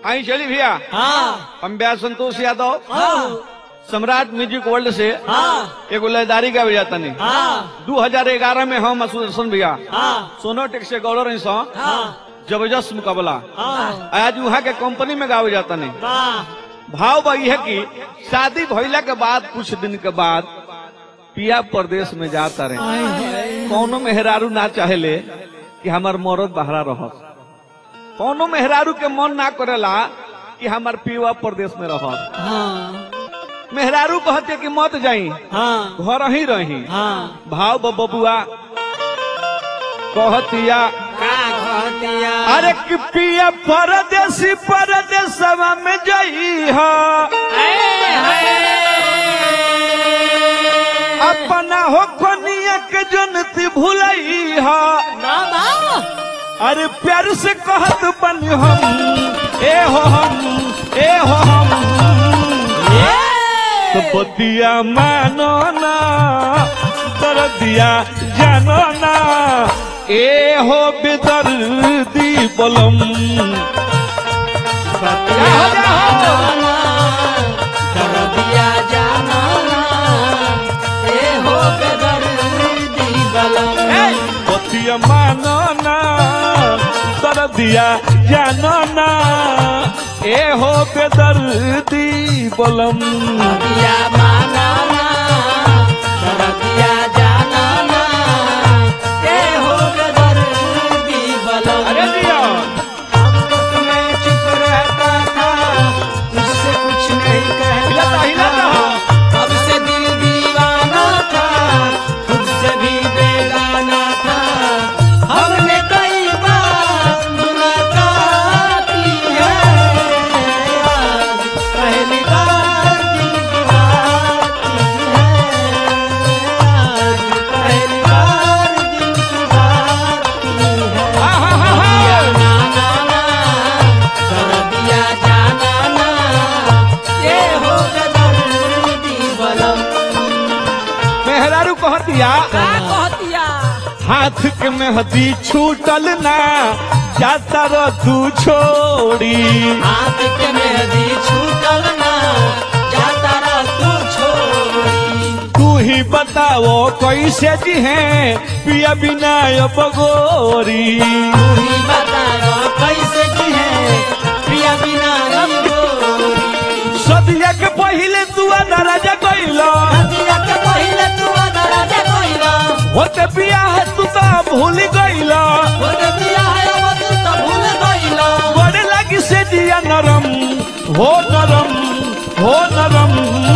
आई चली भैया हाँ हम ब्याह संतोष यादव हाँ सम्राट म्यूजिक वर्ल्ड से हाँ एगो लयदारी गावे जाता नहीं हाँ दू हजार ग्यारह में हम सुदर्शन भैया हाँ सोनोटेक से गौरव रही सौ हाँ जबरदस्त मुकाबला हाँ आज वहाँ के कंपनी में गावे जाता नहीं वाह भाव बा है कि शादी भइला के बाद कुछ दिन के बाद पिया प्रदेश में जाता रहे कौनो मेहरारू ना चाहेले कि हमार मरद बहरा रह कौनो मेहरारू के मन ना करेला कि हमार पिया प्रदेश में रह हाँ मेहरारू कहते कि मत जाई हाँ घर ही रही हाँ भाव ब- बबुआ कहतिया का कहतिया अरे कि पिया परदेसी परदेसवा में जई हा अपना हो कनिया के जनती भुलई हा अरे प्यार से कहत बन हम ए हो हम ए हो हम तो बतिया मानो ना दर्दिया जानो ना ए हो बेदर्दी बलम जाओ, जाओ। ए, बतिया मानो ना दर्दिया जानो ना ए हो बेदर्दी बलम अरे दिया चुप रहता था तुझसे कुछ नहीं कहता हिलाता हिलाता था अब से दिल दीवाना था खुद से भी बेगाना था हमने कई बार मुलाकात की है आज पहली बार दिल की बात की है आज पहली बार दिल की बात की है हा हा हा हा ना ना ना कर दिया जाना ना ये हो दर्दी बलम मेहरारू कहतिया का कहतिया हाथ के मेहदी छूटल ना जाता रो तू छोड़ी हाथ के मेहदी छूटल ना जाता रह तू छोड़ी तू ही बताओ कैसे जी है पिया बिना अब गोरी तू ही बता दो कैसे जी है प्रिया बिना रब गोरी सदिया के पहले तू दराजा कैलो हदिया के पहिले तू दराजा कोइला होते पिया है तू तो भूल गईलो वो दिया है अब तू तो भूल गइला बड़े लगी से दिया नरम हो नरम हो नरम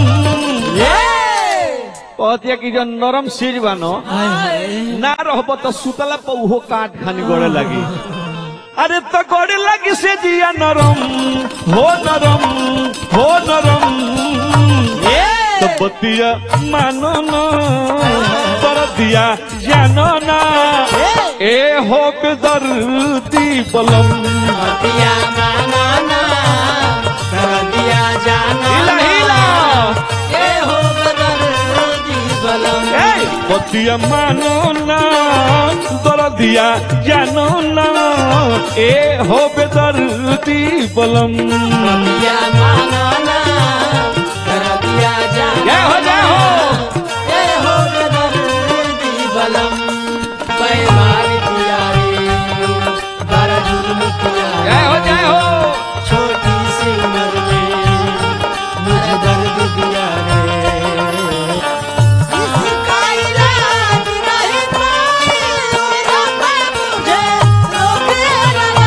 कहतिया कि जो नरम सीज बनो ना रहबो तो सुतला पर उहो काट खानी गोड़े लगी अरे तो गोड़े लगी से दिया नरम हो नरम हो नरम तो बतिया मानो ना पर दिया जानो ना ए हो बेदर्दी बलम दिया माना ना कर दिया जाना हिला हिला ये हो बदर्दी बलम ए बतिया मानो ना दर दिया जानो ना ए हो बेदर्दी बलम दिया माना ना कर दिया जाना जय हो जय हो ये हो बदर्दी बलम पैमार दिया रे बड़ा जुल्म किया रे। जय हो जय हो छोटी सी उम्र में मुझे दर्द दिया रे इसका इलाज नहीं पाएगा मुझे रोके लगा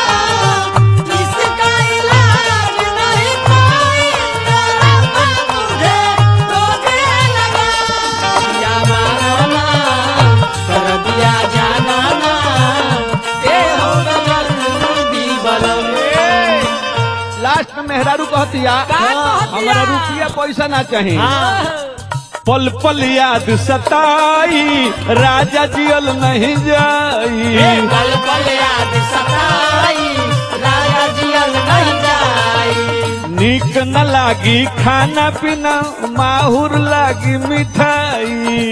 इसका इलाज नहीं पाएगा मुझे रोके लगा दिया माना कर दिया जाना ना ये हो दर्दी बलम लास्ट में मेहरारू कहतिया हमारा रुपया पैसा ना चाहिए पल पल याद सताई राजा जियल नहीं जाई पल पल याद सताई राजा जियल नहीं जाई नीक न लागी खाना पीना माहुर लागी मिठाई नीक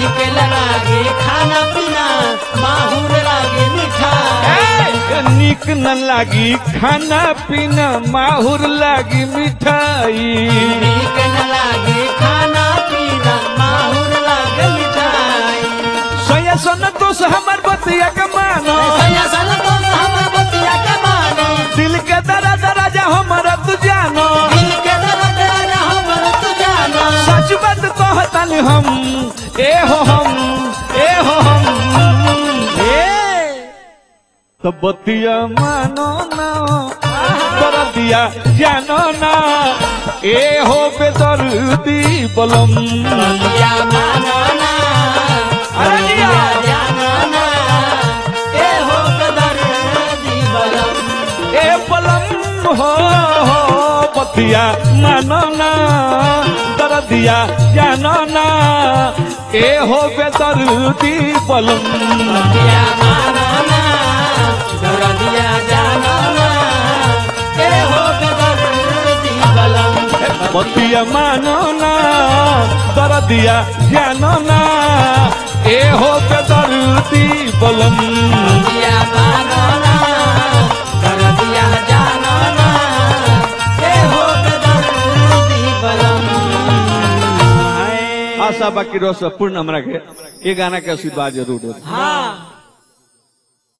नीक लागे खाना पीना माहुर लागे मिठाई ए, नीक न लागी खाना पीना माहुर लागी मिठाई नीक न लागे खाना पीना माहुर लागे मिठाई सोया सोन दोष हमार बतिया के मानो सैया सन तो हमर बतिया के मानो दिल के दरा दरा जा हमारा तू जानो दिल के दर्द राजा हमर तू जानो सच बात कहतन हम ए हो हम ए हो हम ए तो बतिया मानो ना कर दिया जानो ना ए हो बेदर्दी बलम बतिया मानो ना अरे जिया। बतिया जानो ना ए हो कदर दीवलम ए बलम हो हो बतिया मानो ना कर दिया जानो ना ए हो बेदर्दी बलम बतिया मानो ना दरदिया जानो ना ए हो कदर दीवलम बतिया मानो ना दर दिया जानो ना ए हो बेदर्दी बलम बतिया मानो ना दरदिया जानो ना ए हो कदर दीवलम आशा बाकी रस पूर्ण हमरा के ये गाना के आशीर्वाद जरूर दे हाँ